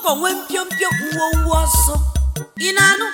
ọkụkọ nwee mpiompio ngwongwo ọsọ ị na-anụ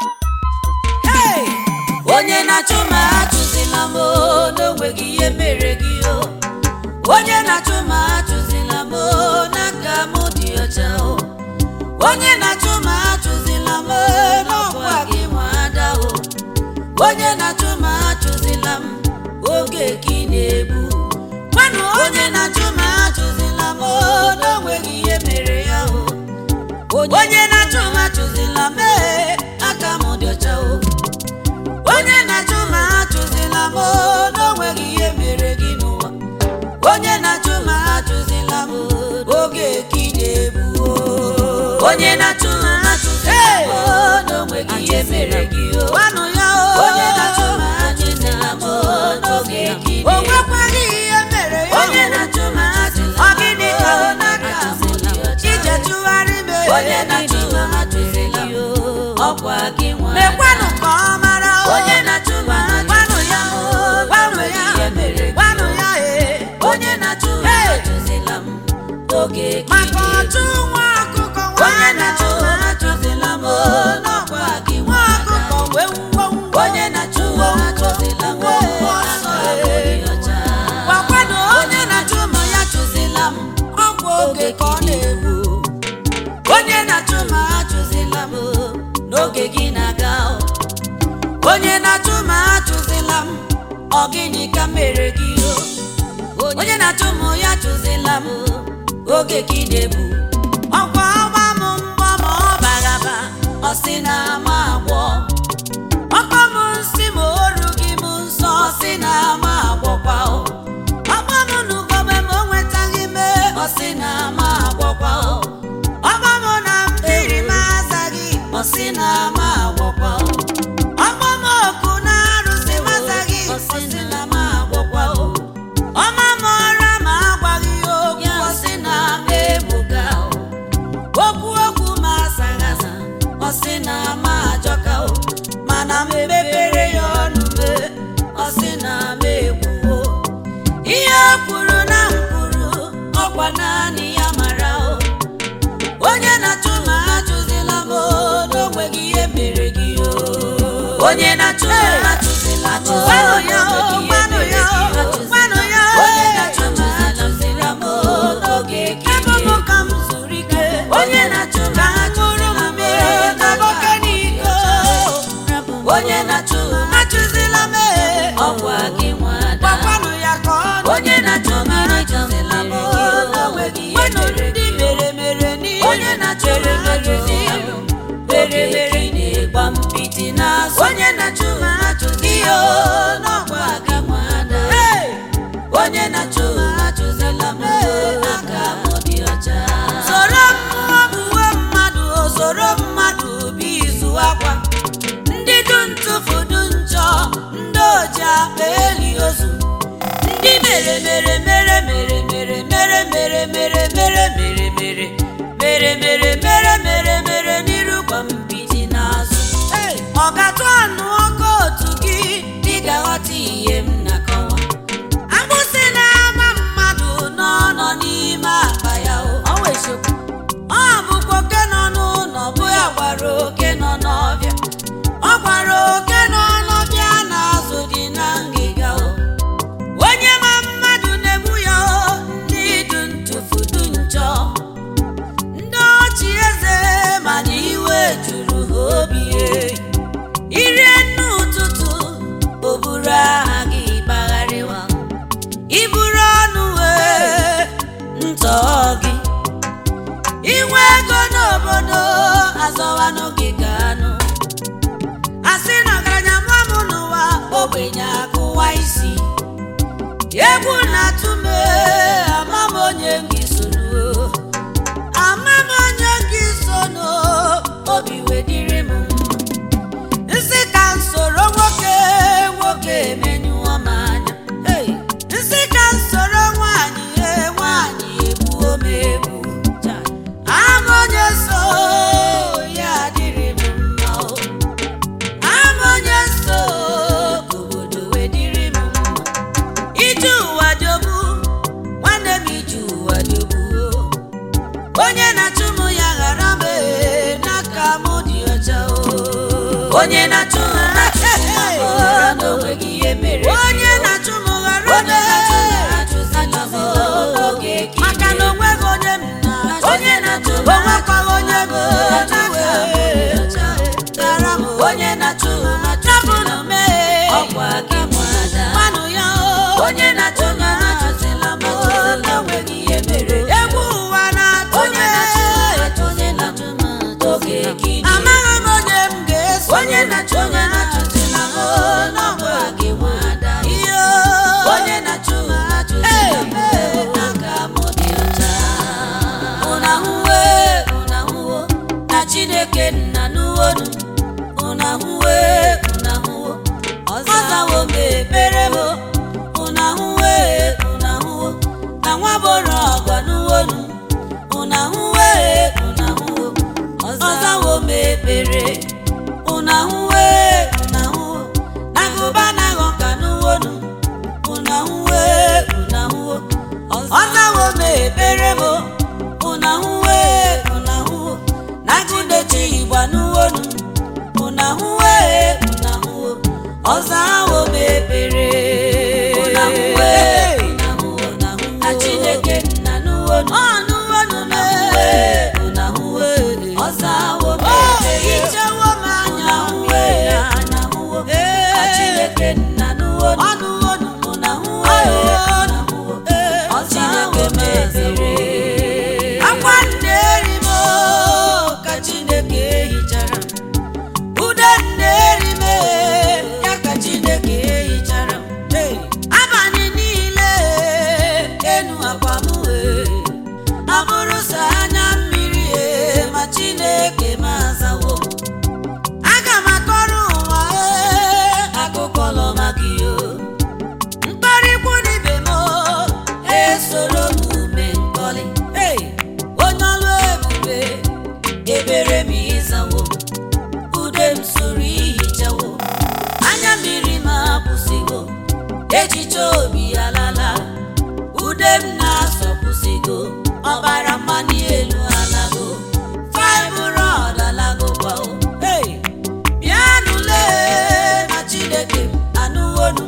Hey! onye na-achụ ma achụzila m o, n'onweghị ihe mere gị o onye na-achụ ma achụzila m o, n'aka m dị ọcha o onye na-achụ ma achụzila m o, n'ọkwa gị nwa ada o onye na-achụ ma achụzila m oge ka ị na-egbu gwanụ onye na-achụ ma achụzila m o, n'onweghị ihe mere ya o onye na-achụ ma achụzila m ee, aka m dị ọcha o onye na-achụ ma achụzila m o, n'onweghị ihe mere gị n'ụwa onye na-achụ ma achụzila m o, oge ka ị na-egbu o onye na-achụ ma achụzila m o, n'onweghị ihe mere gị o gwanụ ya o onye na-achụ ma achụzila m o, n'oge ka ị na-egbu o nwekwaghị ihe mere ya onye na-achụ ma achụzila ọ gịnị ka ọ n'aka ije chụgharị m e. onye na-achụ ma achụzila m ọkwa gị nwa mekwanụ ka ọ mara o. onye na-achụ ma gwanụ ya o gwanụ ya gwanụ ya e onye na-achụ ma achụzila m oge maka ọchụ nwa ọkụkọ onye na-achụ ma achụzila m n'ọkwa gị nwa ọkụkọ wee ngwongwo onye na-achụ ma achụzila m ọsọ gwakwanụ onye na-achụ ma ya chụzila m ọgwụ oge ka ọ na-egbu onye na-achụ ma achụzila m n'oge gị na-aga o. onye na-achụ ma achụzila m ọ gịnị ka mere gị o onye na-achụ m ya chụzila m oge gị na-egbu ọkwa ọgba m mgbọ ma ọ bagaba ọ sị na ama agwọ ọkpa m nsị ma oru gị m nsọ ọ sị na ama agwọkwa o ọkpa m n'ugogbe ma o nwetaghị me ọ sị na ama agwọkwa o ọkpa m na mmiri m azaghị ọ sị na ama agwọkwa o ọkpa m oku na arụsị m azaghị ọ sị na ama agwọkwa o ọma m ọra ma agwaghị ya okwu ọ sị na ama egbuga o okwu okwu ma asaghị asa ọ sị na ama ajọka o mana m mepere ya ọnụ me ọ sị na ama ekwuo ihe o kwuru na m kwuru ọkwa naanị ya mara o onye na-achụ ma achụzila m o, n'onweghị ihe mere gị o onye na-achụ ma achụzila m o, gwanụ ya o gwanụ ya o gwanụ ya o onye na-achụ ma achụzila m o, n'oge ka ebe m ka m zuru ike onye na-achụ ma achụzila m o, n'oge n'iko onye na-achụ ma achụzila m e, ọkwa gị nwada gwakwanụ ya ka ọ onye na-achụ ma achụzila m o, n'onweghị ihe mere ndị mere mere n'ihe onye na-achụ ma achụzila m mere mere na-egba mpịtị n'azụ onye na-achụ ma achụzila m o, n'ọkwa gị nwada onye na-achụ ma achụzila m o, aka m dị ọcha soro mmụọ uwe mmadụ o soro mmadụ bụ izu akwa ndị du ntụfu du njọ ndị oji akpa eli ozu ndị mere mere mere mere mere mere mere mere mere mere mere mere mere mere mere mere n'iru kwa mbidi n'azụ ọ ga-atụ anụ ọkụ otu gị dị ga-aghọta ihe m na-akọwa agbụsị na-ama mmadụ nọ nọ n'ime akpa ya o ọ bụkwa oke nọ n'ụlọ bụ ya gwara oke nọ n'ọbịa ọ gwara oke nọ n'ọbịa na-azụ dị na ngịga o onye ma mmadụ na-egbu ya o ndị du ntụfu du njọ ndị ọchị eze mana iwe juru ha obi e. irie nne ụtụtụ o buru aha gị gbagharịwa iburu ọnụ wee ntọ gị inwe ego n'obodo azọwanụ gị ka anụ asị na ọgaranya mụọ m n'ụwa ogbenye akụwa isi egwu na-atụ m ee, ama m onye gị soro ama m onye gị sono obi wedịrị m nsị ka m soro nwoke nwoke emenyụọ m anya Hey! nsị ka m soro nwaanyị ee, nwaanyị egbuo m egbu ama onye so ya adịrị m mma o ama onye so ka obodo wedịrị m mma ije ụwa jọgbu nwanne m ije ụwa jọgbu onye na-achụ m ya ghara nwa boro ọgọ n'uwonu una hụwe una hụwo ọzawo m ekpere una hụwe una hụwo nagụba naghọ ka n'uwonu una hụwe una hụwo ọzawo m ekpere m una hụwe una hụwo nagụdechi igba n'uwonu una hụwe una hụwo ọzawo m ekpere una hụwe una hụwo na chineke nna n'uwonu ọnụwonu na hụwe una hụwe ọzawo m ekpere ichewo m anya hụwe na hụwo na chineke nna n'uwonu ọnụwonu na hụwe na hụwo ọzawo m ekpere akwa nne eri m ka chineke hichara ude nne eri m ya ka chineke hichara abalị niile enu akwa m abụrụ sọ anya mmiri e, ma chineke m azawo aga m akọrọ ụwa e, akụkọ lọ maka iyo mkparịkwu n'ibe m esoro m ume nkọlị Hey! onye ọlụ ebube ebere m ịzawo ude m soro ihichawo anya mmiri m akwụsịgo echiche obi alala ude m na-asọpụsịgo ọbara mmanụ elu alago fibroid alago kwao Hey! bịanụle na chineke m anụwonu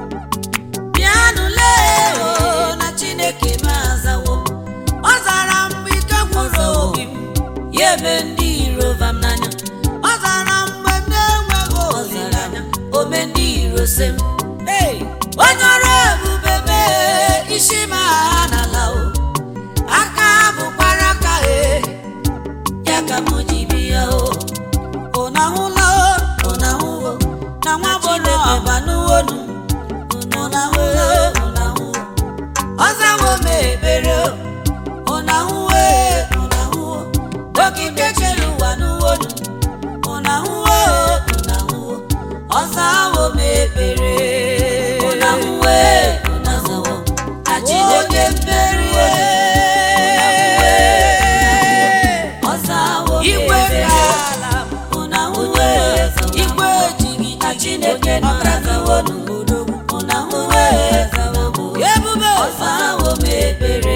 bịanụ lee o na chineke m azawo ọ zara mgbe ike gwụrụ obi m ya eme ndị iro vam n'anya ọ zara mgbe m na-enweghị olileanya ome ndị iro se m Hey! onye ọrụ ebube mee isi m agha n'ala o aka bụkwara aka e ya ka m ji bịa o ụna hụla o ụna hụwo na nwa bụrụ ọba n'uwonu ụna hụla o ụna hụwo ọzawo m ekpere o ụna hụwe ụna hụwo okike chere ụwa n'uwonu ụna hụwo ụna hụwo ọzawo m ekpere ụna hụwe ụna hụwo achideke mmeri ọzawo m Igwe ekpere ka ala ụna hụwe igwe ejighị na chineke nọrazawo n'obodo ụna hụwe Ebube ọzawo m ekpere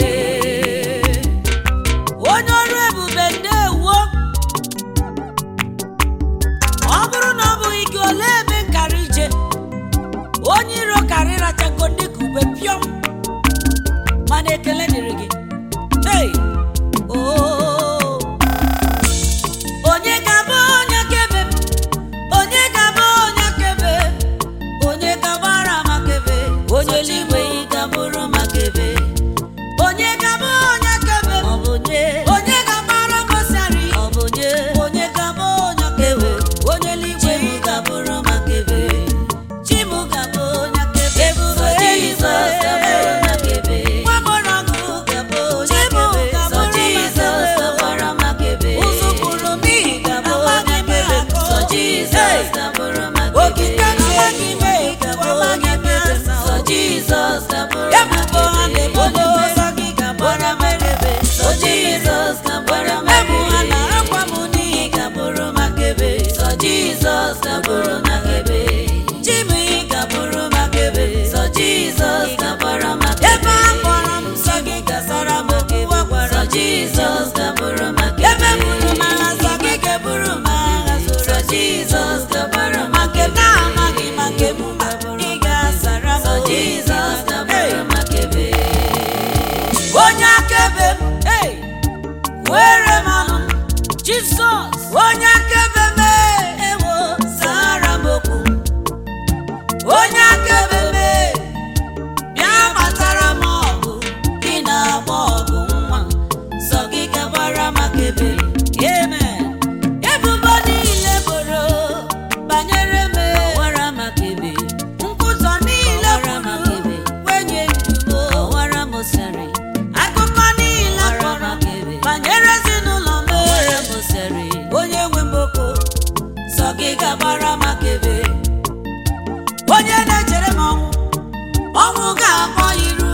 onye ọrụ ebube ndewo ọ bụrụ na ọ bụghị gị olee ebe nkara ije onye iro karị rachago dịka ube pịọm mana ekele dịrị gị hey! oh. onye ga-abụ onye kebe m? onye ga-abụ onye kebe onye gabara makebe onye eluigwe ị gabụrụ makebe onye ga-abụ onye kebe m? ọ bụ nye onye ga-agbara gosari ọ bụ nye onye ga-abụ onye kebe onye eluigwe chimu gabụrụ makebe chimu gabụ onye kebe Ebube sọ jizọs gabụrụ makebe nwagbọrọgwụ gabụ onye Chimu kebe sọ gabụrụ jizọs makebe. gabara makebe ụzụ kwuru n'ihi gabụ amaghị onye m kebe akọ. sọ jizọs gabụrụ makebe okike amaghị m gabụ ekwu onye amaghị m kebe asa sọ jizọs gabụrụ ebubo ha na-ebodo makebe ụzọ gị gbara makebe sọ jizọs ga-agbara ebu ha na makebe akwa m n'ihi ị ga-bụrụ makebe sọ jizọs ga-bụrụ makebe chimi ga-bụrụ makebe sọ jizọs ga-agbara makebe ebe a kpọrọ m nsọ gị gasara m okwu a gwara sọ m. jizọs ga-abụrụ makebe ebe buru m agha nsọ gị ga-eburu m agha sọ zoro jizọs ga-agbara ma nke m makebe na-amaghị ma nke m ma ị ga-asara m sọ okwu. jizọs Hey! ga-agbara makebe onye akaebe m hey! were m ọnụ jizọs onye akaebe m ewo zara m okwu onye akaebe m bịa gbatara m ọgụ ị na-agba ọgụ nwa sọ gị gabara makebe amen ebubo niile boro banyere m wara makebe nkwụzọ niile Ọwara kwuru makebe. wenye ndugo ọwara mosari akụkọ niile Ọwara kpọrọ makebe. banyere ezinụlọ m ọwara mosari onye nwe mboko sọ gị gabara makebe onye na-echere m ọnwụ ọnwụ ga-akpọ iru